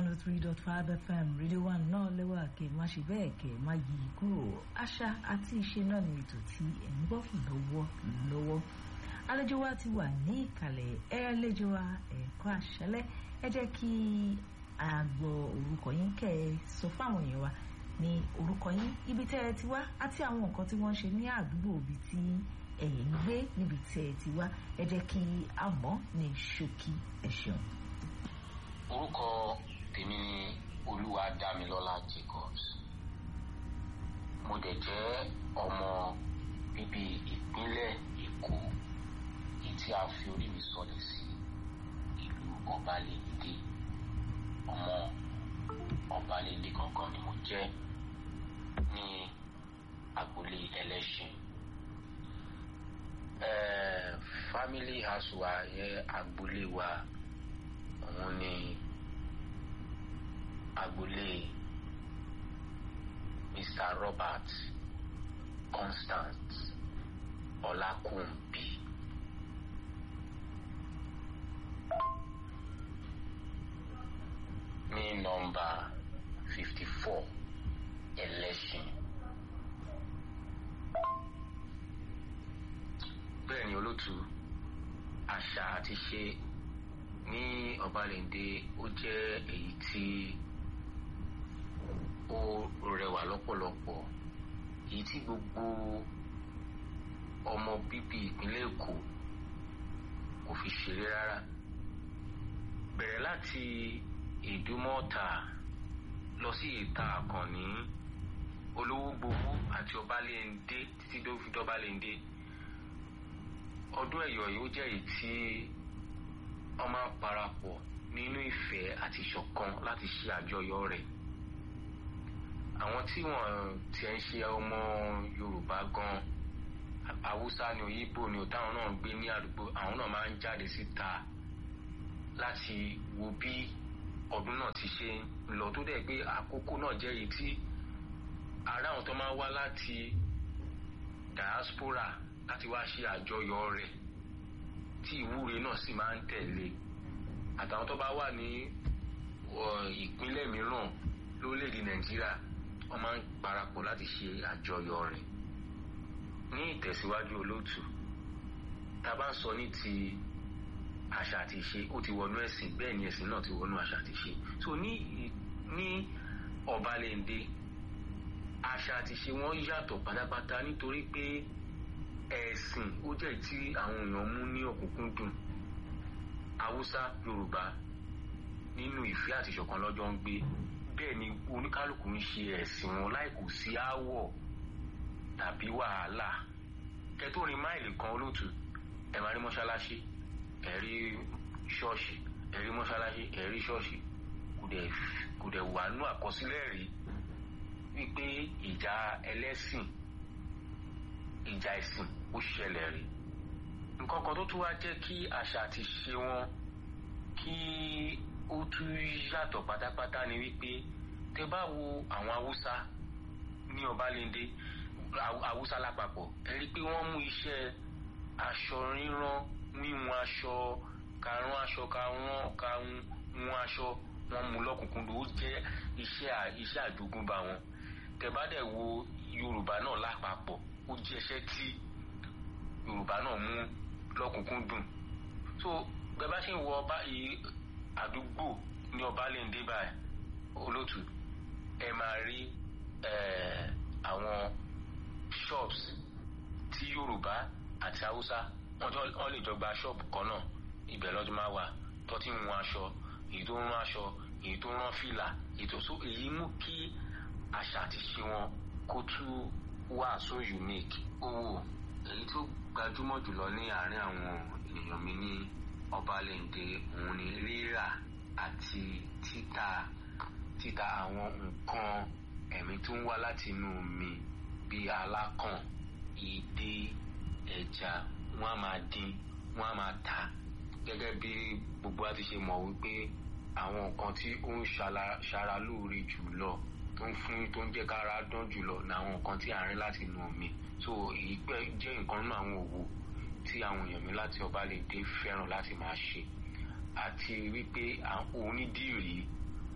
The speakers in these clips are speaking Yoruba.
oh three dot five fm rédíò one náà lẹ́wà kẹ́ má ṣe bẹ́ẹ̀ kẹ́ má yí i kúrò àṣà àti ìṣe náà ni ètò tí ẹ̀ ń gbọ́ lọ́wọ́ lọ́wọ́ àlejò wa ti wà ní ìkàlẹ̀ ẹ àlejò wa ẹ̀kọ́ àṣálẹ́ ẹ jẹ́ kí a gbọ́ orúkọ yín kẹ́ ẹ sọ fáwọn èèyàn wa ní orúkọ yín ibi tẹ́ ẹ ti wá àti àwọn nǹkan tí wọ́n ń ṣe ní àdúgbò ibi tí ẹ̀yin ń gbé níbi tẹ́ ẹ ti wá ẹ jẹ́ kí a mọ̀ ní ṣókí ẹ ṣeun. orúkọ tèmi ni olúwadámilọ́lá jacobs mo dẹ̀ jẹ́ ọmọ bíbí ìpínlẹ̀ èkó èyí tí a fi orí mi sọlẹ̀ sí ìlú ọbalẹ̀ndé ọmọ ọbalẹ̀ndé gangan ni mo jẹ́ ní agboolé ẹlẹ́ṣin eh, family house wa yẹ agboolé wa òun ni agboolé mr robert constant ọlákùnbí ní nọ́mbà fifty four ẹlẹ́ṣin bẹ́ẹ̀ ni olótú àṣà àti ṣe ní ọbalẹ̀ndé ó jẹ́ èyí tí ó rẹwà lọ́pọ̀lọpọ̀ èyí tí gbogbo ọmọ bíbí ìpínlẹ̀ èkó kò fi ṣeré rárá bẹ̀rẹ̀ láti ìdúmọ̀ọ́ta lọ sí ìta àkànní olówó gbowó àti ọbalẹ̀ndé títí tó fi dọ́balẹ̀ndé ọdún ẹ̀yọ̀ yìí ó jẹ́ èyí tí wọ́n máa ń parapọ̀ nínú ìfẹ́ àti ìṣọ̀kan láti ṣe àjọyọ̀ rẹ̀ àwọn tí wọ́n tiẹ̀ ń ṣe ọmọ yorùbá gan haúsá ni òyìnbó ni táwọn náà ń gbé ní àdúgbò àwọn náà máa ń jáde síta láti wo bí ọdún náà ti ṣe ń lọ tó dẹ̀ pé àkókò náà jẹ́ èyí tí ará àwọn tó máa wá láti diaspora láti wá ṣe àjọyọ̀ rẹ̀ tí ìwúre náà sì máa ń tẹ̀lé àtàwọn tó bá wà ní ìpínlẹ̀ mìíràn lórílẹ̀‐èdè nàìjíríà wọ́n máa ń parapọ̀ láti ṣe àjọyọ̀ rẹ̀ ní ìtẹ̀síwájú olóòtú tá a bá ń sọ ní ti àṣà àti ìṣe ó ti wọnú ẹ̀sìn bẹ́ẹ̀ ni ẹ̀sìn náà ti wọnú àṣà àti ìṣe so ní ní ọ̀balẹ̀ndé àṣà àti ìṣe wọn yàtọ̀ pátápátá nítorí pé ẹ̀sìn ó jẹ́ tí àwọn èèyàn mú ní ọ̀kúnkúndùn haúsá yorùbá nínú ìfẹ́ àti ìṣọ̀kan lọ́jọ́ ń gbé bẹ́ẹ̀ ni oníkálukú ń ṣe ẹ̀sìn wọn láì kò sí aáwọ̀ tàbí wàhálà kẹtòrin máìlì kan olóòtú ẹ máa rí mọ́ṣáláṣí ẹ rí ṣọ́ọ̀ṣì ẹ rí mọ́ṣáláṣí ẹ rí ṣọ́ọ̀ṣì kò dẹ̀ wà nú àkọsílẹ̀ rí wípé ìjà ẹlẹ́sìn ìjà ẹ̀sìn ó ṣẹlẹ̀ rí nǹkan kan tó tún wá jẹ́ kí àṣà àti ṣe wọn kí ó tún yàtọ̀ pátápátá ni wípé tẹ bá wo àwọn haúsá ní ọbalẹ́ndé haúsá lápapọ̀ ẹ rí i pé wọ́n mú iṣẹ́ aṣọ rírán wíwọn aṣọ karùn aṣọ karùn karùn aṣọ wọn mú lọ́kùnkúndùn ó jẹ́ iṣẹ́ iṣẹ́ àjogúnbá wọn tẹ bá dẹ̀ wo yorùbá náà lápapọ̀ ó jẹ́ iṣẹ́ tí yorùbá náà mú lọ́kùnkúndùn so bẹ́ẹ̀ bá ṣe ń wọ ọba àdúgbò ní ọbalẹ́ndé báyìí olótù ẹ máa rí àwọn shops tí yorùbá àti haúsá wọ́n lè jọ gba shop kan náà ibẹ̀ lọ́jọ́ máa wà tó ti ń wọn aṣọ èyí tó ń rán aṣọ èyí tó ń rán fìlà ètò so èyí mú kí àṣà àti ṣe wọn kó tún wà so unique owó èyí tó gbajúmọ̀ jùlọ ní àárín àwọn èèyàn mi ní ọbalẹ̀ǹdè òun ni rírà àti títà títà àwọn nǹkan ẹ̀mí tó ń wá láti inú omi bíi alákàn ìdè ẹja wọn a máa dín wọn a máa tà gẹ́gẹ́ bí gbogbo wa ti ṣe mọ̀ wípé àwọn nǹkan tí ó ń ṣara lóore jùlọ tó ń fún tó ń jẹ́ kára dán jùlọ ní àwọn nǹkan tí à ń rí láti inú omi so èyí pẹ́ jẹ́ nǹkan nínú àwọn òwò tí àwọn èèyàn mi láti ọbalẹ̀ndé fẹ́ràn láti máa ṣe àti wípé onídìrí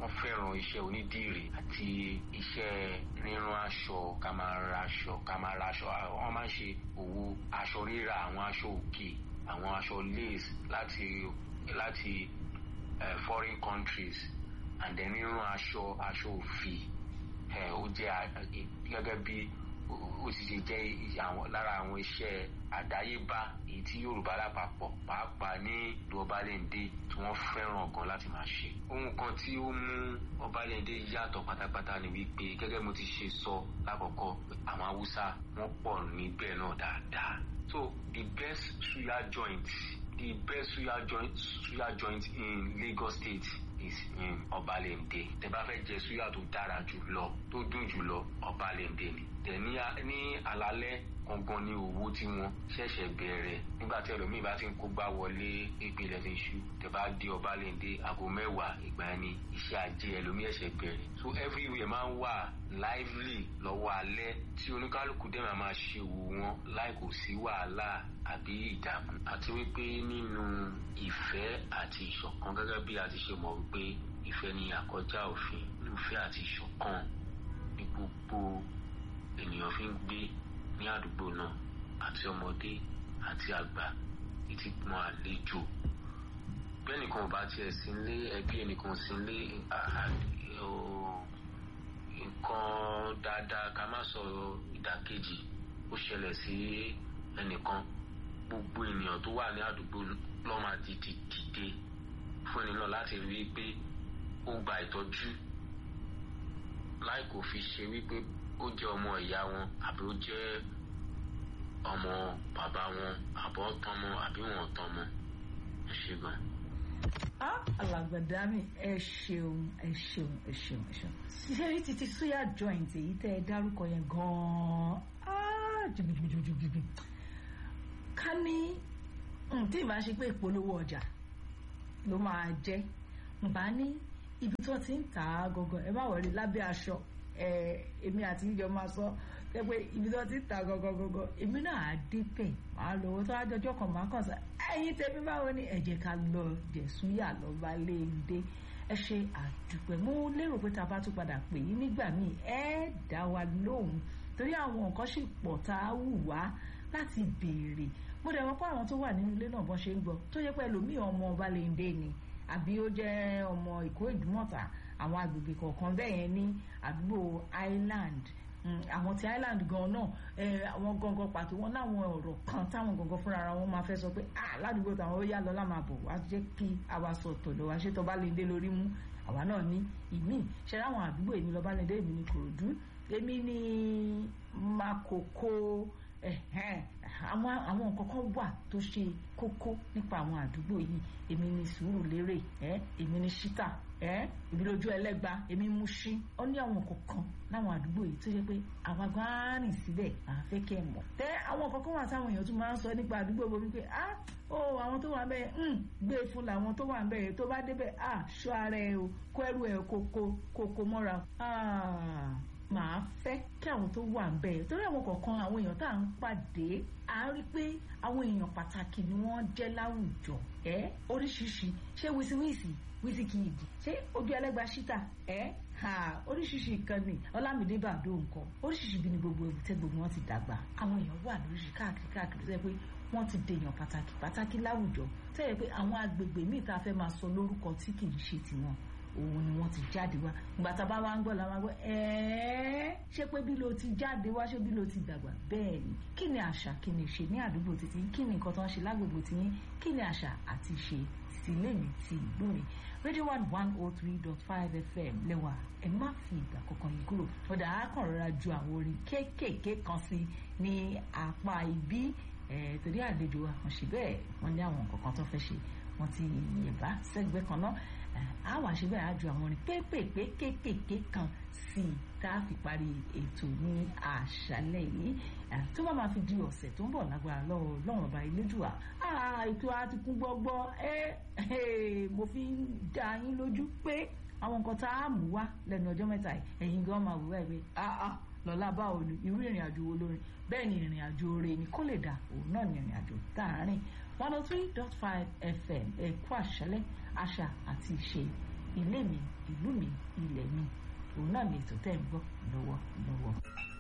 wọ́n fẹ́ràn iṣẹ́ onídìrí àti iṣẹ́ rírán aṣọ ká máa ra aṣọ ká máa ra aṣọ wọ́n máa ń ṣe òwò aṣọ rírà àwọn aṣọ òkè àwọn aṣọ lace láti láti uh, foreign countries and then rírán aṣọ aṣọ òfì ó jẹ́ gẹ́gẹ́ bí ó sì ṣe jẹ́ lára àwọn iṣẹ́ àdáyébá èyí tí Yorùbá lápapọ̀ pàápàá ní ìlú Ọbalẹ́ndé tí wọ́n fẹ́ràn gan láti máa ṣe. ohun kan tí ó mú Ọbalẹ́ndé yàtọ̀ pátápátá ni wípé gẹ́gẹ́ mo ti ṣe sọ lákọ̀ọ́kọ́ àwọn Haúsá wọ́n pọ̀ níbẹ̀ náà dáadáa. so the best suya joint the best suya joint suya joint in Lagos State is in Ọbalẹ́ndé tẹ́ bá fẹ́ jẹ suya tó dára jù lọ tó dùn jù lọ Ọbalẹ́ndé ni tẹ ní ní àlálẹ́ gangan ní owó tí wọ́n ṣẹ̀ṣẹ̀ bẹ̀rẹ̀ nígbà tí ẹlòmíì bá ti ń kógbá wọlé ìpìlẹ̀ ti ń ṣú tẹ bá dé Ọbalẹ́ndé aago mẹ́wàá ìgbà ẹni iṣẹ́ ajé ẹlòmíì ẹ̀ṣẹ̀ bẹ̀rẹ̀ so everywhere máa ń wà lively lọ́wọ́ alẹ́ tí oníkálukú dẹ̀ máa máa ṣe òwò wọn láì kò sí wàhálà àbí ìdààmú àti wípé nínú ìfẹ́ àti ìṣọ̀kan gẹ́gẹ́ bí a ti ṣe mọ̀ wípé ìfẹ́ ni àkọjá òfin ìfẹ́ àti ìṣọ̀kan ní gbogbo ènìyàn fi ń gbé ní àdúgbò náà àti ọmọdé àti àgbà títí mọ àlejò bẹ́ẹ̀ nìkan ò bá tiẹ̀ sí ilé ẹbí ẹnìkan sí ilé nǹkan dáadáa ká má sọ ìdàkejì ó ṣẹlẹ̀ sí ẹnìkan gbogbo ènìyàn tó wà ní àdúgbò ló máa dìde dìde fún ẹni náà láti rí i pé ó gba ìtọ́jú láì kò fi ṣe wípé ó jẹ́ ọmọ ìyá wọn àbí ó jẹ́ ọmọ bàbá wọn àbọ̀ tọmọ àbí wọn tọmọ ẹ ṣe gan. alàgbàdá mi ẹ ṣeun ẹ ṣeun ẹ ṣeun ẹ ṣeun ṣiṣẹ́ rí títí suya joint èyí tẹ́ ẹ dárúkọ yẹn gan-an jìbìjìbìjìbì ká ní tí ìbá ṣe pé ìpolówó ọjà ló máa jẹ́ ǹbá ní ibi tó ti ń tà á gangan ẹ má wọlé lábẹ́ aṣọ èmi àti ìjọ máa sọ pé ibi tó ti ń tà gangan gangan èmi náà á dé bẹ̀ máa lọ owó tó wá jọjọ́ kan máa kàn sá ẹ̀yin tẹ̀mí báwo ni ẹ jẹ́ ká lọ jẹ̀súyà lọ́ba léde ẹ ṣe àdúpẹ́ mo lérò pé tá a bá tún padà pè yín nígbà míì ẹ dá wa lóhùn torí àwọn nǹkan sì pọ̀ tá a wù wá láti béèrè mo dẹ̀ wọ́n pé àwọn tó wà nínú ilé náà bọ́n ṣe ń gbọ́ tó yẹ pé ẹlòmíì ọmọ ọba léde ni àbí ó jẹ́ ọmọ ìkó ìdúmọ̀tà àwọn agbègbè kọ̀ọ̀kan bẹ́ẹ̀ yẹn ní àdúgbò island àwọn ti island gan náà àwọn gangan pàtó wọn láwọn ọ̀rọ̀ kan táwọn gangan fúnra ara wọn máa fẹ́ sọ pé ah ládùúgbò táwọn ó yá lọ lámà bọ̀ wá jẹ́ kí àwa sọ tọ̀dọ̀ wá ṣé tó bá lè dé lórí mú àwa náà ní ìmí ṣe láwọn àdúgbò èmi lọ́ba lè dé èmi ní kòròdú èmi ní makoko àwọn àwọn nǹkan kan wà tó ṣe kókó nípa àwọn àdúgbò yìí èmi ní sùúrù lérè èmi ní ṣítà èmi lójú ẹlẹ́gba èmi mú ṣí ó ní àwọn nǹkan kan láwọn àdúgbò yìí tó yẹ pé àwa gan á rìn síbẹ̀ à ń fẹ́ kẹ́ ẹ̀ mọ̀ tẹ́ àwọn nǹkan kan wà táwọn èèyàn tún máa ń sọ nípa àdúgbò bomi pé ah ó àwọn tó wà bẹ́ẹ̀ ń gbé fún làwọn tó wà bẹ́ẹ̀ tó bá débẹ̀ ah ṣọ́ ara ẹ o kó ẹrù ẹ kókó kókó mọ́ra ah màá fẹ́ kí àwọn tó wà ń bẹ̀ torí àwọn kọ̀ọ̀kan àwọn èèyàn tá à ń pàdé à ń rí pé àwọn èèyàn pàtàkì ni wọ́n jẹ́ láwùjọ ẹ́ oríṣiríṣi ṣé wíṣíwíṣì wíṣíkìdì ṣé ojú ẹlẹ́gba ṣítà ẹ́ ha oríṣiríṣi ìkànnì ọlámídé bàdó nǹkan oríṣiríṣi bí ni gbogbo èbúté gbogbo wọn ti dàgbà àwọn èèyàn wà lóríṣi káàkiri káàkiri tó yẹ pé wọ́n ti dèèyàn pàtàkì pàtàkì láwùjọ tó yẹ pé àwọn agbègbè míì tá a fẹ́ máa sọ lórúkọ tí kì í ṣe tiwọn òun ni wọ́n ti jáde wá ìgbà tá a bá wá ń gbọ́ la máa gbọ́ ẹ̀ẹ́ ṣé pé bí lo ti jáde wá ṣé bí lo ti dàgbà bẹ́ẹ̀ ni kí ni àṣà kí ni ìṣe ní àdúgbò títí kí ni nǹkan tó ń ṣe lágbègbè tiyín kí ni àṣà àti ìṣe ti lémi ti ìlú mi radio one one oh three dot five fm lẹ́wà ẹ má fi ìgbà kankan yìí kúrò ọ̀dà àákàn rọra ju àwọn orin kéékèèké kan sí ní apá ibi torí àlejò àkànṣe bẹ́ẹ̀ wọ́n ní àwọn nǹkan kan tó fẹ́ ṣe wọ́n ti yẹ̀bá sẹ́gbẹ́ kan náà a wà ṣe bẹ́ẹ̀ á ju àwọn orin pépèpé kéékèèké kan sí i tá a fi parí ètò ní àṣálẹ́ yìí tó bá máa fi di ọ̀sẹ̀ tó ń bọ̀ lágbára lọ́wọ́ lọ́wọ́ ọba elédùà ètò àti kún gbọ́gbọ́ mo fi ń dá yín lójú pé àwọn nǹkan tá a mú wá lẹ́nu ọjọ́ mẹ́ta yìí ẹ̀yin gan máa wù wá ìwé lọ́la báwo ni irú ìrìn àjò wo lórin bẹ́ẹ̀ ni ìrìn àjò oore ni kó lè dà òun náà ni ìrìn àjò tá a rìn one oh three dot five fm ẹ̀kú àṣálẹ́ àṣà àti ìṣe ilé mi ìlú mi ilẹ̀ mi òun náà ni ètò tẹ́ ń gbọ́ lọ́wọ́ lọ́wọ́.